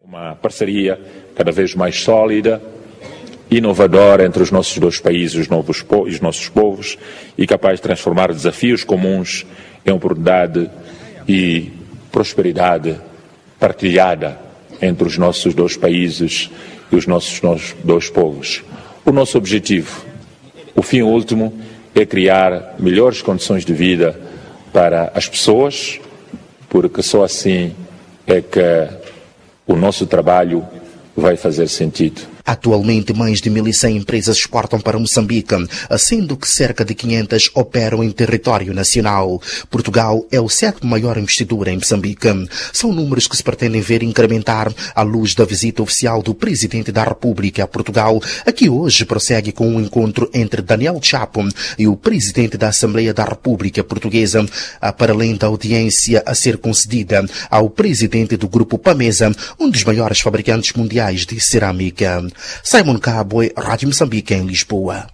Uma parceria cada vez mais sólida, inovadora entre os nossos dois países os novos po- e os nossos povos e capaz de transformar desafios comuns em oportunidade e prosperidade partilhada entre os nossos dois países e os nossos, nossos dois povos. O nosso objetivo, o fim último, é criar melhores condições de vida para as pessoas, porque só assim é que o nosso trabalho vai fazer sentido. Atualmente, mais de 1.100 empresas exportam para Moçambique, sendo que cerca de 500 operam em território nacional. Portugal é o sétimo maior investidor em Moçambique. São números que se pretendem ver incrementar à luz da visita oficial do Presidente da República a Portugal, que hoje prossegue com um encontro entre Daniel Chapo e o Presidente da Assembleia da República Portuguesa, para além da audiência a ser concedida ao Presidente do Grupo Pamesa, um dos maiores fabricantes mundiais de cerâmica. Simon Cabo, Rádio Moçambique, em Lisboa.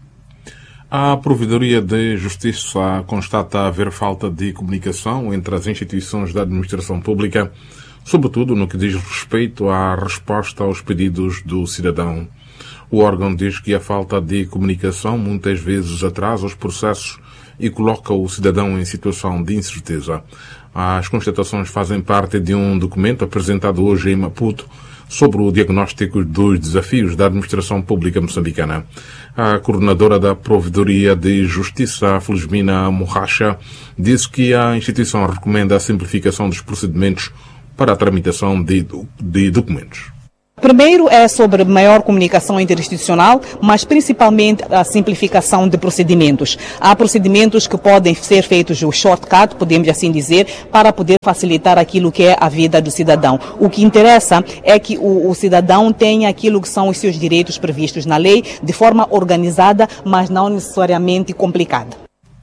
A Provedoria de Justiça constata haver falta de comunicação entre as instituições da administração pública, sobretudo no que diz respeito à resposta aos pedidos do cidadão. O órgão diz que a falta de comunicação muitas vezes atrasa os processos e coloca o cidadão em situação de incerteza. As constatações fazem parte de um documento apresentado hoje em Maputo sobre o diagnóstico dos desafios da administração pública moçambicana. A coordenadora da Provedoria de Justiça, Felizmina Morracha, disse que a instituição recomenda a simplificação dos procedimentos para a tramitação de, de documentos. Primeiro é sobre maior comunicação interinstitucional, mas principalmente a simplificação de procedimentos. Há procedimentos que podem ser feitos o shortcut, podemos assim dizer, para poder facilitar aquilo que é a vida do cidadão. O que interessa é que o, o cidadão tenha aquilo que são os seus direitos previstos na lei de forma organizada, mas não necessariamente complicada.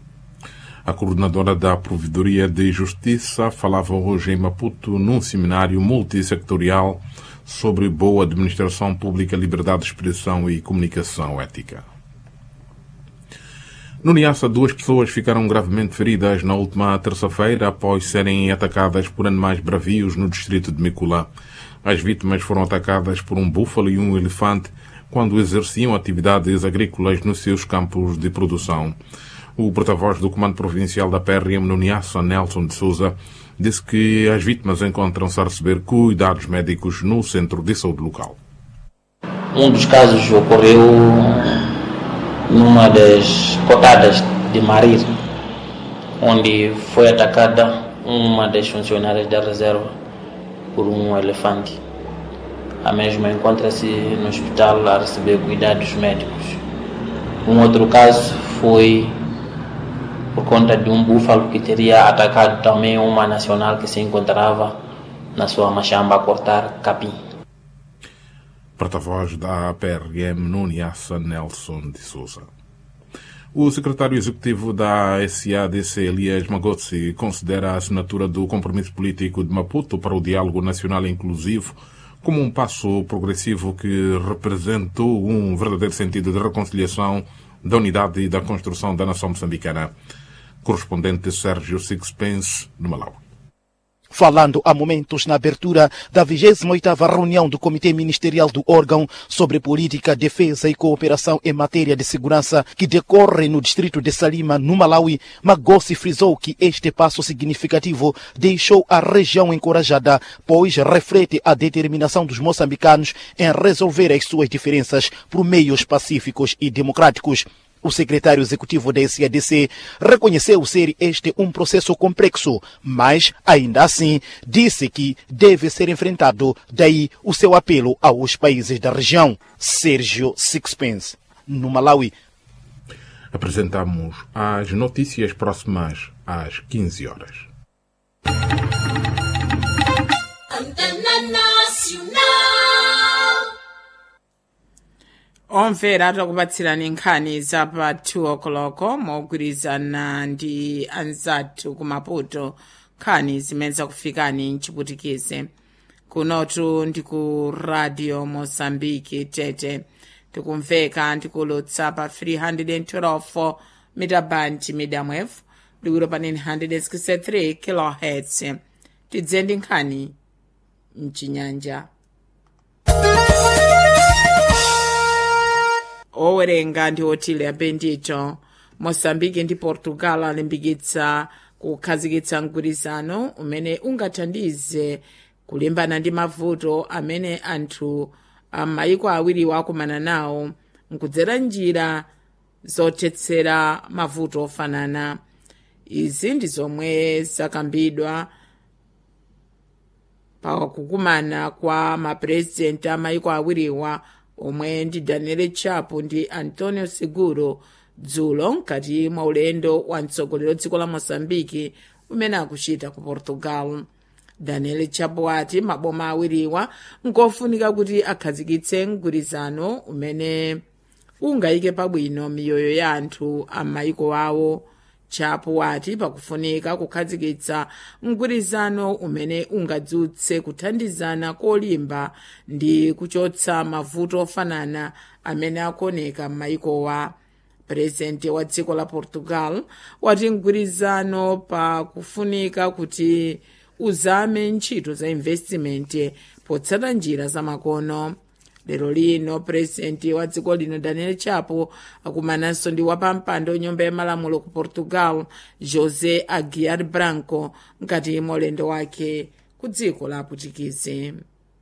A coordenadora da Provedoria de Justiça falava hoje em Maputo num seminário multissectorial sobre boa administração pública, liberdade de expressão e comunicação ética. No Niassa, duas pessoas ficaram gravemente feridas na última terça-feira após serem atacadas por animais bravios no distrito de Micula. As vítimas foram atacadas por um búfalo e um elefante quando exerciam atividades agrícolas nos seus campos de produção. O porta-voz do Comando Provincial da PRM no Niassa, Nelson de Souza, disse que as vítimas encontram-se a receber cuidados médicos no centro de saúde local. Um dos casos ocorreu numa das cotadas de Marir, onde foi atacada uma das funcionárias da reserva por um elefante. A mesma encontra-se no hospital a receber cuidados médicos. Um outro caso foi por conta de um búfalo que teria atacado também uma nacional que se encontrava na sua machamba a cortar capim. Porta-voz da PRM no Niassa, Nelson de Souza. O secretário executivo da SADC, Elias Magotsi, considera a assinatura do compromisso político de Maputo para o diálogo nacional inclusivo como um passo progressivo que representou um verdadeiro sentido de reconciliação, da unidade e da construção da nação moçambicana. Correspondente Sérgio Sixpence, no Malawi. Falando há momentos na abertura da 28ª reunião do Comitê Ministerial do órgão sobre política, defesa e cooperação em matéria de segurança que decorre no distrito de Salima, no Malawi, Magossi frisou que este passo significativo deixou a região encorajada, pois reflete a determinação dos moçambicanos em resolver as suas diferenças por meios pacíficos e democráticos. O secretário executivo da SADC reconheceu ser este um processo complexo, mas, ainda assim, disse que deve ser enfrentado, daí o seu apelo aos países da região. Sérgio Sixpence, no Malawi. Apresentamos as notícias próximas às 15 horas. Antena Nacional. omvera takupatsirani nkhani za pa 2 o'clock mogwirizana ndi anzathu kumaputo nkhani zimene zakufikani mchiputikize kunotu ndi ku radio mozambique tete tikumveka ndikulutsa pa 312 metaband medium wave liwiro pa 963 kilohertz tidze ndi nkhani mchinyanja owerenga ndi otile bendito moçambique ndi portugal alimbikitsa kukhazikitsa mgwirizano umene ungathandize kulimbana ndi mavuto amene anthu amayiko awiriwo akumana nawo nkudzera njira zothetsera mavuto ofanana izi ndi zomwe zakambidwa pakukumana kwa mapurezidenti amayiko awiriwa omwe ndi daniel chapo ndi antonio seguro dzulo mkati mwa ulendo wa mtsogoleri dziko la moçambike umene akuchita ku portugal daniel chapo ati maboma awiriwa nkofunika kuti akhazikitse mgwirizano umene ungayike pabwino miyoyo ya anthu amayiko awo chapo wati pakufunika kukhazikitsa mgwirizano umene ungadzutse kuthandizana kolimba ndi kuchotsa mavuto ofanana amene akuoneka m'mayikowa purezidenti wa dziko la portugal wati mgwirizano pakufunika kuti uzame ntchito za investiment potsata njira zamakono lero lino purezidenti wa dziko lino daniel chapo akumananso ndi wapampando nyumba ya malamulo ku portugal josé aguiar branco mkati mwa ulendo wake ku dziko la aputikizi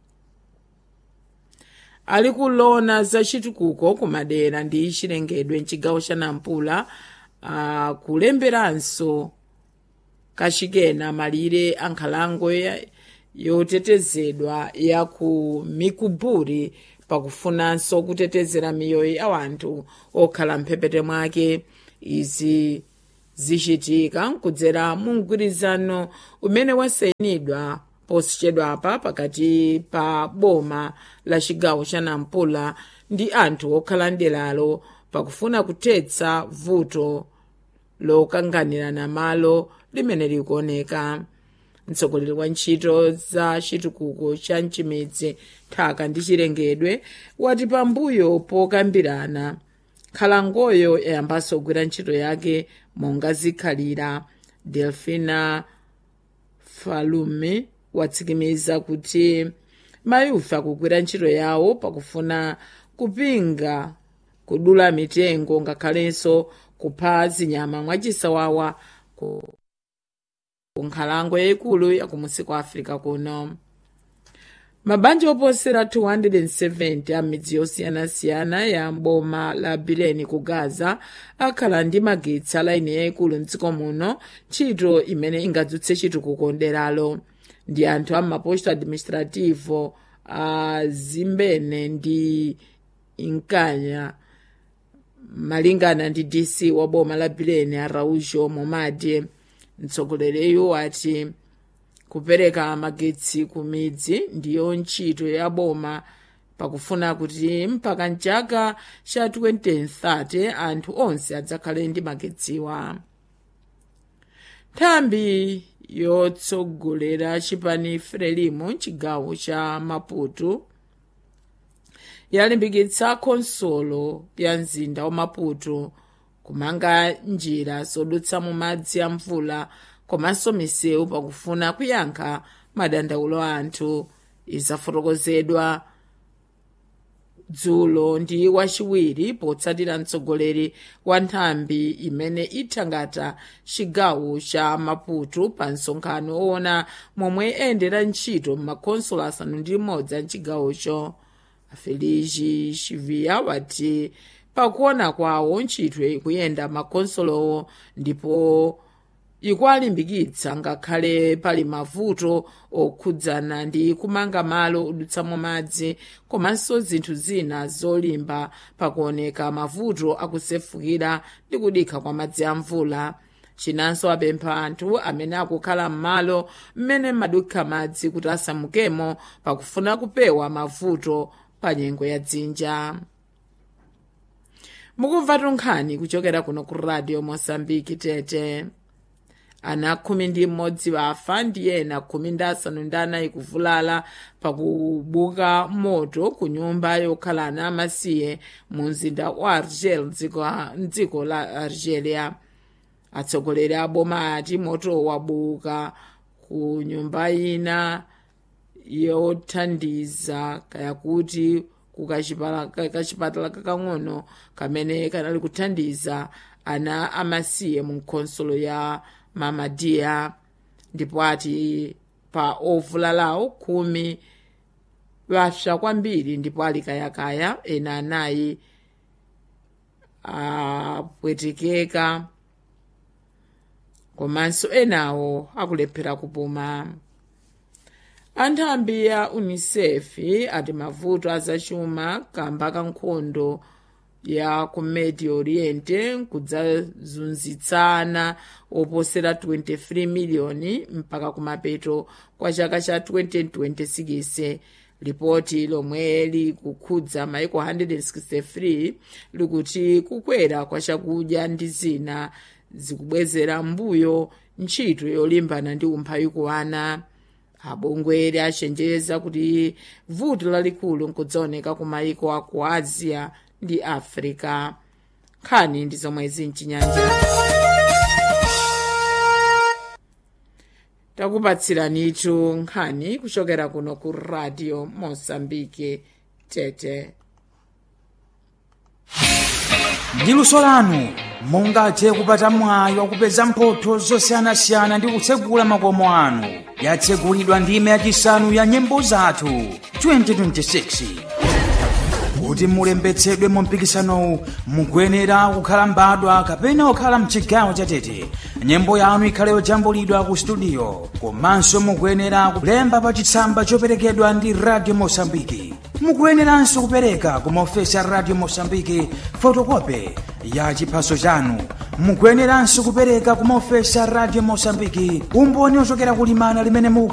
ali kulona za chitukuko kumadera ndi chilengedwe mchigawo cha nampula akulemberanso kachikena malire ankhalango yotetezedwa ya ku mikuburi pakufunanso kutetezera miyoyo ya wanthu okhala mphepete mwake izi zichitika nkudzera mu mgwirizano umene wasayinidwa posachedwapa pakati pa boma la chigawo cha nampula ndi anthu okhala mderalo pakufuna kuthetsa vuto lokanganirana malo limene likuoneka mtsogoleri wa ntchito za chitukuko cha mchimidzi nthaka ndi chilengedwe wati pambuyo pokambirana nkhalangoyo yayambanso kugwira ntchito yake monga zikhalira delfina falume watsimikiza kuti mayufa akugwira ntchito yawo pakufuna kupinga kudula mitengo ngakhalenso kupha zinyama mwachisawawa ku nkhalango yayikulu yakumusi kwa africa kuno mabanja oposera 270 a midzi yosiyanasiyana ya mboma la bileni ku gaza akhala ndi magetsi a laini yayikulu mdziko muno ntchito imene ingadzutse chitukuko nderalo ndi anthu a maposto administrativo a zimbene ndi inkanya malingana ndi dc wa boma la bileni a raujo momadi mtsogoleriyu ati kupereka magetsi ku midzi ndiyo ntchito ya boma pakufuna kuti mpaka mchaka cha 2030 anthu onse adzakhale ndi magetsiwa nthambi yotsogolera chipani frelimo mchigawo cha maputo yalimbikitsa khonsolo ya mzinda wa maputo kumanga njira zodutsa mu madzi a mvula komanso misewu pakufuna kuyankha madandaulo a anthu izafotokozedwa dzulo ndi wachiwiri potsatira mtsogoleri wa nthambi imene ithangata chigawo cha maputo pa msonkhano owona momwe endera ntchito m'makhonsolo asanu ndi imodzi a mchigawocho feligi chivia wati pakuona kwawo ntchito ikuyenda makhonsolowo ndipo ikuwalimbikitsa ngakhale pali mavuto okhudzana ndi kumanga malo odutsamo madzi komanso zinthu zina zolimba pakuoneka mavuto akusefukira ndi kudikha kwa madzi a mvula chinanso apempha anthu amene akukhala m'malo mmene madukha madzi kuti asamukemo pakufuna kupewa mavuto pa nyengo ya dzinja mukumva tunkhani kuchokera kuno ku radio mosambiki tete ana khumi ndi mmodzi afa ndi ena khumi ndi asanu ndi anayi kuvulala pakubuka moto ku nyumba yokhala ana amasiye mu mzinda wa argel mdziko la algeria atsogoleri a boma ati moto wabuka ku nyumba ina yothandiza kaya kuti ku kachipala- ka- kachipatala kakang'ono kamene kanali kuthandiza ana amasiye mu nkhonsolo ya mamadiya ndipo ati pa ovulalawo khumi vapsa kwambiri ndipo ali kayakaya ena anayi apwetekeka komanso enawo akulephera kupuma anthambi ya unicef ati mavuto azachuma kamba ka nkhondo ya ku medio oriente kudzazunzitsana oposera 23 miliyoni mpaka kumapeto kwa chaka cha 2026 lipoti lomwe likukhudza maiko 163 likuti kukwera kwa chakudya ndi zina zikubwezera mbuyo ntchito yolimbana ndi umphawi kuwana abongweri achenjeza kuti vuto lalikulu nkudzaoneka ku maiko a ku asia ndi africa nkhani ndi zomwe zinchinyanja takupatsiranitu nkhani kuchokera kuno ku radio mosambike tete ndi luso lanu mungathe kupata mwayi wakupeza mphotho zosiyanasiyana ndi kutsegula makomo anu yatsegulidwa ndime yachisanu ya nyimbo zathu 2026 kuti mulembetsedwe mu mpikisanowu mukuyenera kukhala mbadwa kapena kukhala mchigawo chatete nyimbo yanu ikhale yojambulidwa ku studio komanso mukuyenera kulemba pa chitsamba choperekedwa ndi radio mosambiki mukuyeneranso kupereka ku maofesi a radio mosambiki fotokope ya chiphaso chanu mukuyeneranso kupereka ku maofesi a radio mosambiki umboni ochokera kulimana limene mu